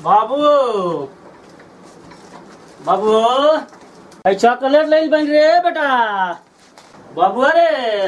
बाबू बाबू अरे चॉकलेट ले बन रे बेटा बाबू अरे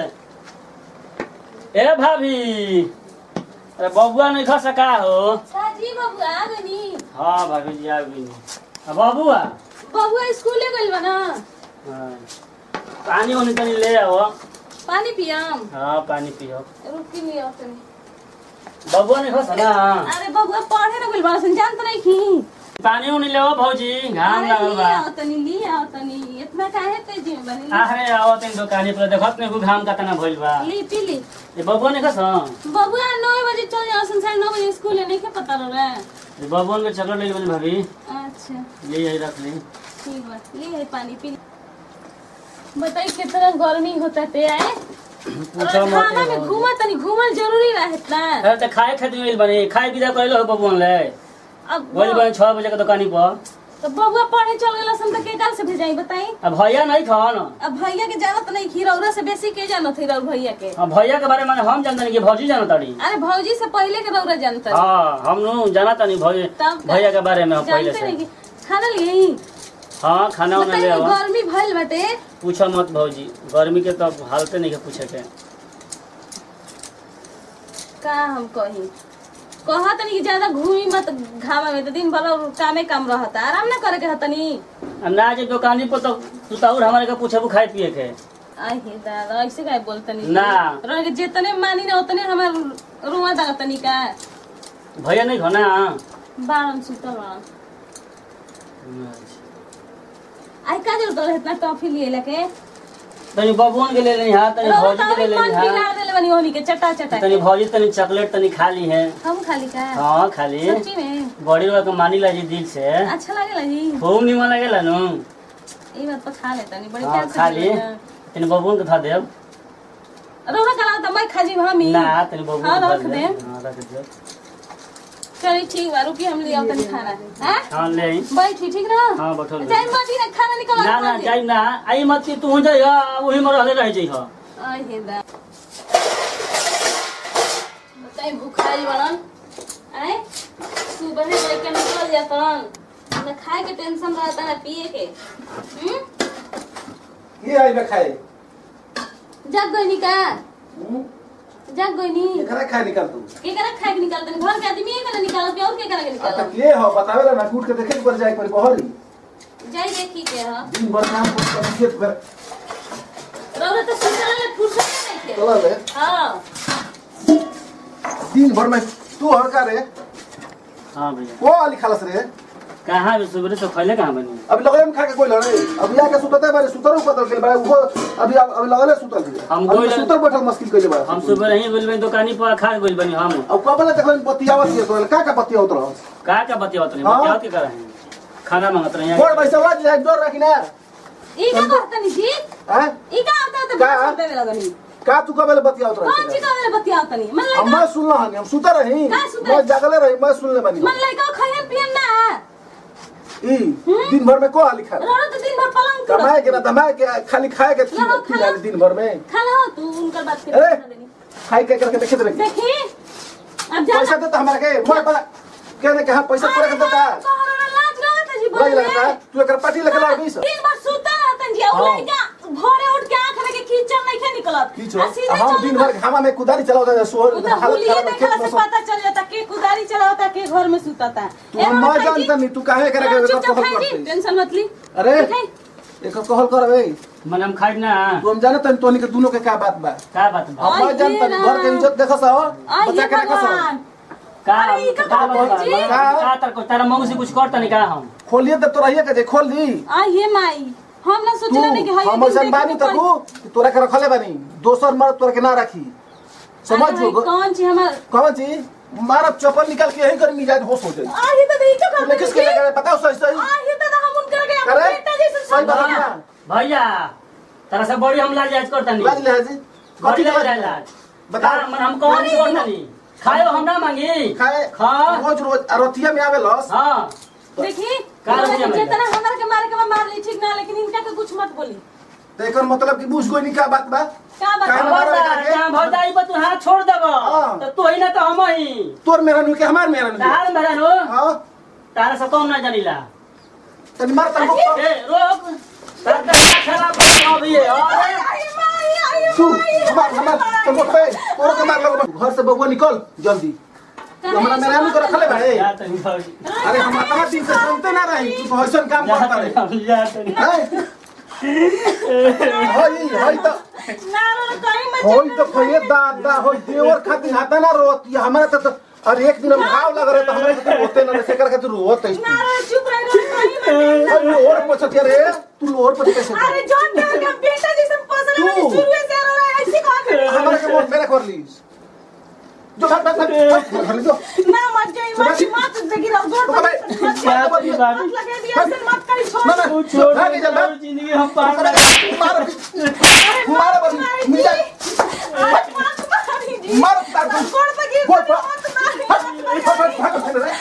ए भाभी अरे बबुआ नहीं खा सका हो साजी बबुआ आ गनी हाँ भाभी जी आ गई आ, बबुआ बबुआ स्कूले गइल बा ना हाँ। पानी उनी तनी ले आओ पानी पियम हाँ पानी पियो रुकी लियो तनी बबुआ नहीं खा ना अरे बबुआ पढ़े ना गइल बा सन जानत नहीं की पानी उनी ले आओ भौजी घाम अरे लागल ले बा आओ तनी ले आओ तनी इतना काहे तेजी में बनी अरे आओ तनी दुकानी पर देखत नहीं घाम कतना भइल बा ली पी ली ए बबुआ नहीं खा बबुआ नौ बजे चल जाओ सन साढ़े नौ बजे स्कूल है नहीं के पता रहा बबुआ के चॉकलेट ले बनी भाभी अच्छा ले आई रख ली ठीक बा ले है पानी पी ली बताई कितना गर्मी होता ते आए पूछो मत खाना में घूमा तनी घूमल जरूरी रहत ना अरे त खाए खातिर मिल बनी खाए विदा करे हो बबुआ ले अब बोल बनी छह बजे के दुकानी पर तो बबुआ पढ़े चल गेला सन त के काल से भेजाई बताई अब भैया नहीं खान अब भैया के जानत नहीं खीर औरा से बेसी के जानत है रौर भैया के अब भैया के बारे में हम जानते नहीं कि भौजी जानत ताड़ी अरे भौजी से पहले के रौरा जानत है हाँ हम नु जानत नहीं भौजी तब का? भैया के बारे में हम पहले जानते नहीं से कि खाना लिए हाँ खाना उना ले बताइए आओ गर्मी भइल बाटे पूछो मत भौजी गर्मी के तो हालते नहीं के पूछे के का हम कही कहा तनी कि ज्यादा घूमी मत घामा में तो दिन भर कामे काम रहता आराम ना करे के हतनी अब ना जे दुकानी पर तो तू तो और हमारे के पूछबू खाए पिए के आई हे दादा ऐसे काय बोलतनी ना। रह के जितने मानी ना उतने हमार रुआ दागा तनी का भैया नहीं खाना बारम सुतल बारम आई का जरूरत रहे इतना टॉफी लिए लेके तनी बबुअन के ले लेनी हाँ तनी रहो भौजी तो के ले अभी मन लेनी पिला हाँ देले बनी होनी के चटा चटा तनी भौजी तनी चॉकलेट तनी खा ली है हम खाली का हाँ खाली सच्ची में बड़ी लोग के मानी ला जी दिल से अच्छा लागेला जी खूब निमन लगेला नु ई बात तो खा लेता नहीं बड़ी हाँ प्यार से खा ली खिलाता। तनी बबुअन के था देव रौरा कला तो मैं खाजी हमी ना तनी बबुअन हाँ, के था रख दे। देव हाँ रख दे चलिए ठीक बा रुकी हम ले आओ तनी खाना हैं हाँ ले आई। बैठी ठीक ना हाँ बैठल जाई मती ना खाना निकल ना ना जाई ना आई मत कि तू जाई हा वही में रहले रह जाई हा आई हे दा बताई भूखाई बनन आए सुबह से बैठ के निकल जातन ना खाए के टेंशन रहता ना पिए के हम्म ये आई बे खाए जग गइनी का हम्म? जग गइनी एकरा खाए निकाल तू के करा खाए के निकालतन घर के आदमी के ना निकालो के और के करा के अब निकालो तक ये हो बतावे ला ना कूट के देखे पर जाए पर बहरी जाई देखी के ह दिन भर काम कर खेत भर रौरा तो सुतल ले फुर्सत नहीं थे चला ले हां दिन भर में तू हर का रे हाँ भैया वो वाली खालस रे कहाँ भी सुबह से खैले कहाँ बनी अभी लगले में खा के कोई लड़े अभी आके सुतते बारे सुतरो पतल के बारे वो अभी अभी लगले सुतल के हम अभी कोई सुतर बैठल मुश्किल कइले बारे हम सुबह रही बोल बनी दुकानी पर खा बोल बनी हम अब कबले देखलन बतियावत ये तो का का बतियावत रहो का का बतियावत नहीं हाँ। बतियावत के कर रहे हैं खाना मांगत रहे बोल हैं भाई सवाल जाए डर रखी ना ई का करतनी जी हैं ई का आता तो का? बस देवे लगनी का तू कबले बतियावत कौन ची रहे का मेरे बतिया तनी मन हम लइका मैं सुनला हनी हम सुता रही का सुतल? मैं जागले रही मैं सुनले बनी मन लइका खयन पियन ना ई दिन भर में को हाली खा रोड तो दिन भर पलंग कमाए के ना दमाए के खाली खाए के ला, खी खा ला। दिन भर में खाला हो तू उनकर बात के अरे! सुना देनी खाई के करके देखे रहे देखी अब जा पैसा देता हमारे के मोर बड़ा कहने के हाँ पैसा पूरा कर देता लाज लगत है जी लग बोले लगता है तू एक पार्टी लेके ला बीस दिन भर सुता रहतन जी और हाँ। लइका भोरे उठ के आंख रखे कीचड़ नहीं खे निकलत की छो आ सीधे हम चल दिन जाता। भर घामा में कुदारी चलावता है सोहर उ तो हालत हुलिये खराब है देखला खेत में से सब पता चल जाता के कुदारी चलावता के घर में सुताता तू हम मैं जानता नहीं तू काहे करे के चुपचाप कहल खाई जी करते टेंशन मत ली अरे खाई। एक कहल कर बे मन हम खाई ना तू हम जानत नहीं तोनी के दोनों के का बात बा का बात बा हम मैं आइए जानता ना। घर के इज्जत देखा सा आइए बच्चा के देखा सा भगवान का अरे, ई का का बात बात बा? जी? का तर को तारा मौसी कुछ करता नहीं का हम खोलिए तो तोरा ये के खोल दी आइए माई हम ना तू सोचले नहीं कि हाय हम ऐसा बानी तकू कि तोरा के रखले बानी दोसर मर्द तोरा के ना रखी समझ जो कौन छी हमार कौन चीज मारब चप्पल निकाल के यही कर मिजाज होश हो जाए आइए तो नहीं तो तूने किसके कर लगा बताओ सही सही आइए तो हम उनकर के अपने अरे बेटा जैसे सही बात समझिए है ना। भैया तारा से बड़ी हम लाज जायज करता लाज नहीं ले जी बड़ी कथी लाज लाज लाज बता। बता मन हम कौन सी करता नहीं खायो हम ना मांगी खाए खा रोज रोज अरतिया में आवे लस हाँ देखी का रुपया मिला? जितना हमारे के मारे के बा मार ली ठीक ना लेकिन इनका के कुछ मत बोली तो एकर मतलब कि बुझ कोई नहीं का बात बा का बात का बा? मारो खबरदार एकर के? जहाँ भौजाई बा तू हाथ छोड़ देबो हाँ। तो तू ही ना तो हम ही तोर मेरा नु के हमार मेरा नु तहार मेरा रो हां तारा से कौन ना जानिला तनी मार तनी को ए रोक तारा का खराब कर अभी अरे तू मार हमार तनी को पे तोरा के मार लगो घर से बबुआ निकल जल्दी तू हमरा मेरा नहीं कर खले भाई जा तनी भौजी अरे हम इतना दिन से सुनते ना रही तू तो ऐसा काम जा करता तनी रहे हम जा तनी हैं होई होई तो होई तो कहिए दादा होई देवर खातिर हाथा ना रोत ये हमारा तो तो- अरे एक दिन हम घाव लग रहे तो हमारे तो होते ना से कर खातिर रोत है अरे और पूछत के रे तू लोर पर कैसे हमारे के मोट मेरे कर ली जो भाग भाग भाग घर ले जो ना ना तू छोड़ भाग जा भाग जिंदगी हम पार मार मार बस मिल जाए मार तार को गोल पर भाग भाग भाग भाग रे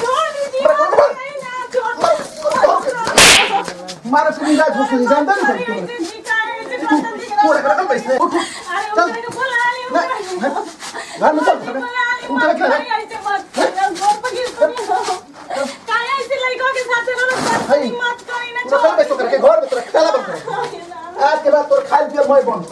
मार से मिल जाए घुस नहीं जानता नहीं तू पूरा कर कर बैठ उठ चल घर में चल उठ के रख पूरा कर बैठ करके घर में तेरा खाला बंद कर आज के बाद तोर खाल पियल मैं बंद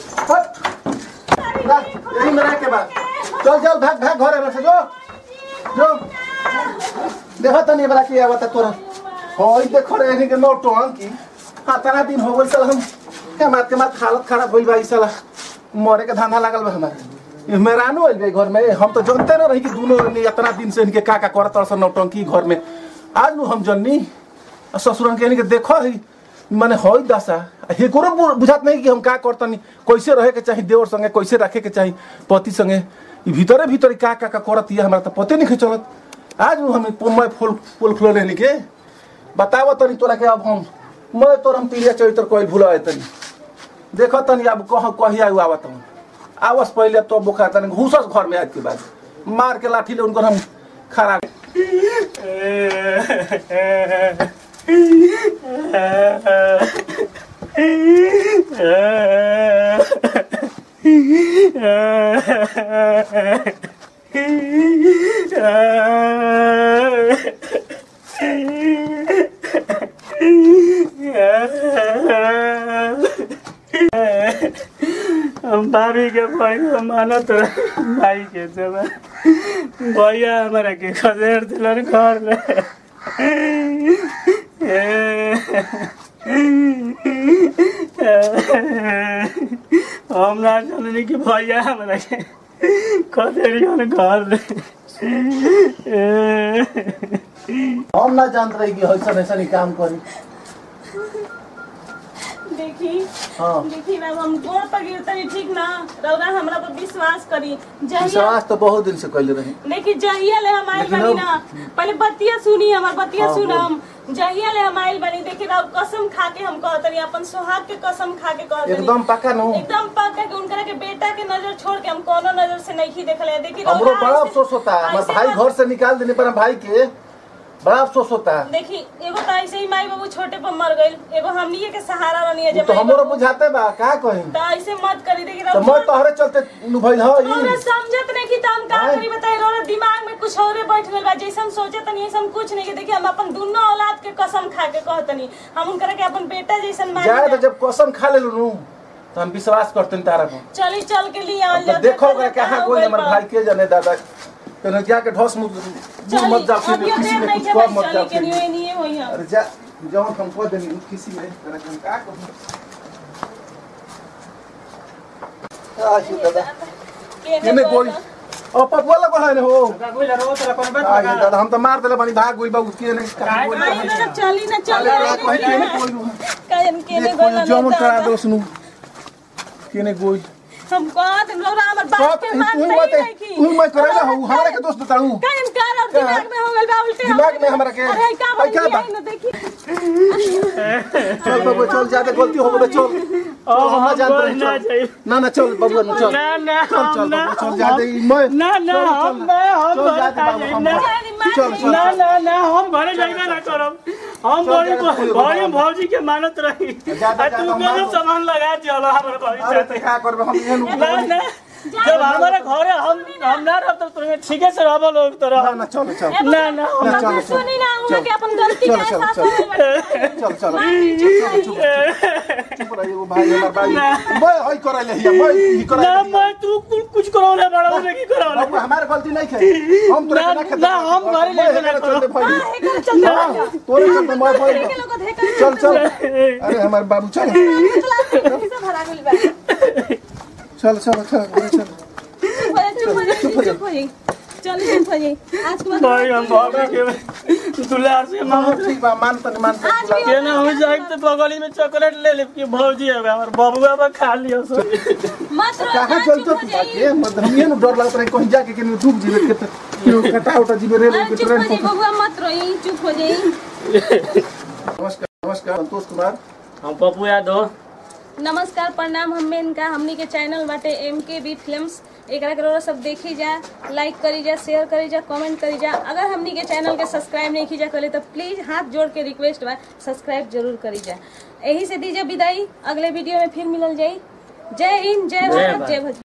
हट ना यही में रह के बाद चल चल भाग भाग घर में से जो जो देखो तो नहीं बला की आवत तोरा होई देखो रे इनके नो टोन की हाथना दिन हो गइल साला हम के मात के मात हालत खराब होइल भाई साला मरे के धांधा लागल बा हमारे ये मेहरानू आइल बा घर में हम तो जानते ना रही कि दोनों ने इतना दिन से इनके का का करत रह नौटंकी घर में आज नु हम जननी आ ससुरन के इनके देखो ही माने होई दशा हे करो बुझात नहीं कि हम का करतनी कैसे रहे के चाही देवर संगे कैसे रखे के चाही पति संगे ई भीतरे भीतर का का का करत ये हमरा तो पते नहीं चलत आज नु हम मैं फूल फूल खुलो लेनी के बताव तनी तोरा के अब हम मैं तोर हम पीलिया चरित्र कोई भूला है तनी देखो तनी अब कह कही आयु आवत हम आवस पहले तो बुखार तनी घुसस घर में आज के बाद मार के लाठी ले उनको हम खड़ा हम भाभी के पैसा मानत रहे भाई के जब भैया हमारा के खदेड़ दिलन घर में हम ना जाननी कि भैया हमारा के खदेड़ियन घर में हम ना जानत रही कि ऐसा ऐसा नहीं काम करी देखी हाँ देखी ना हम गोड़ पर गिरतनी ठीक ना रौदा हमरा पर विश्वास करी जहिया विश्वास तो बहुत दिन से कैले रही देखी जहिया ले हम आइल लेकिन बनी अब- ना पहले बतिया सुनी हमार बतिया हाँ, सुनम जहिया ले हम आइल बनी देखी ना कसम खा के हम कहतनी अपन सोहाग के कसम खा के कहतनी एकदम पक्का नु एकदम पक्का के उनकरा के बेटा के नजर छोड़ के हम कोनो नजर से नहीं देखले देखी हमरो रौदा बड़ा ऐसे- अफसोस होता है हमारे ऐसे भाई मत- घर से निकाल देने पर भाई के बड़ा अफसोस होता है देखी एगो तो ऐसे ही माई बाबू छोटे पर मर गइल एगो हमनिए के सहारा रहनी है वो जब तो माई हमरो बाबू- बुझाते बा का कही तो ऐसे मत करी देखी तो मैं रौदा- तोहरे चलते नु भइल ह हमरा ई समझत नहीं कि हम का आय। करी बताई रोरा दिमाग में कुछ औरे बैठ गइल बा जैसन सोचे तनी ऐसन कुछ नहीं के देखिए हम अपन दोनों औलाद के कसम खा के कहतनी हम उनकरा के अपन बेटा जैसन मान जाए तो जब कसम खा ले नु तो हम विश्वास करते तारा पर चली चल के लिए अब तो देखो ओकरा कहाँ कोई हमारे भाई के जाने दादा तो जाके ढोस मुझ मुझ मत जाओ अब ये किसी देर में नहीं कुछ के कह भाई मत चली जाओ के नहीं नहीं होई हम अरे जा जवन हम को देनी उ किसी में तेरा हम का कहूं आशी दादा केने गोली ओ पपुआ लगा है ने हो आगे दादा हम तो मार देले बनी भाग गइल बा उसके ने का गोली आई ना चली ना चली अरे कहीं केने गोली कहन के ने देखो जमन करा दो सुनु केने गोली हम कहत हम लोग हमर बात बात के तू मान मत नहीं की तू मैं करेला हूं हमरा के दोस्त बताऊं कहन कर अब दिमाग में हो गइल बा उल्टे दिमाग में हमरा के अरे का आई क्या बोली बा? आई ना देखी चल बाबू चल ज्यादा गलती हो गई चल चल हम ना जानते रही, ना चल चाहिए ना ना चल बाबू ना चल ना ना चल हम चल ना बाबू चल ज्यादा ही मैं ना ना चल, हम चल। मैं हम चल घर ज्यादा आ बाबू जाइब हम ना चल चल ना ना ना हम घरे जाइबे ना करब हम चल, बड़ी जाके कोई बड़ी बात भौजी के मानत रही ज्यादा आ ज्यादा तू हम कोनो मानो। सामान लगा चलो हमरे भौजी अरे साथे तो क्या करबे हम एहन ना ना जब हमारे घरे हम हम ना रहब तो तुम्हें ठीके से रहब लोग तो ना रह ना चलो चलो ना ना हम ना चलो चलो सुनी ना उनके के अपन गलती चलो, के चलो, एहसास चलो। होवे चलो चलो चुप चुप रहिए वो भाई हमार भाई मैं हई करे ले हिया मैं ही करे ना मैं तू कुछ कुछ करो ना बड़ा उन्हें की करो ना बाबू हमारे गलती नहीं है हम तोरे ना- के ना खेते ना, हम घरे ले के ना चलते भाई हेकर चलते हाँ, तोरे चलते मैं भाई के लोग हेकर चल चल अरे हमारे बाबू चल से भरा गेल बा चल चल चल चल चुप हो जाई, चुप हो जाई, चुप हो जाई। चल चुप हो जाई आज के बाद भाई हम भाभी के दुलार से हाँ, मांगो ठीक बा मान तनी मान आज भी के ना हो जाए तो बगली में चॉकलेट ले ले कि भौजी है हमार बबुआ बा खा लियो सो मत रो कहाँ ना, चलते चुप हो तू जाई। बाकी मत हमिए न डर लगत रहे कहीं जाके कि डूब जीवे के तो कटा उटा जीवे रेल अरे के चुप हो ट्रेन जाई बबुआ मत रोई चुप हो जाई नमस्कार नमस्कार संतोष कुमार हम पप्पू यादव नमस्कार प्रणाम हमें इनका हमनी के चैनल बाटे एम के बी फिल्म्स एकरा के रउआ सब देखी जा लाइक करी जा शेयर करी जा कमेंट करी जा अगर हमनी के चैनल के सब्सक्राइब नहीं की जा करे तो प्लीज हाथ जोड़ के रिक्वेस्ट बा सब्सक्राइब जरूर करी जा यही से दीजिए विदाई अगले वीडियो में फिर मिलल जाई जय हिंद जय जय भारत भारत। जय भोजपुरी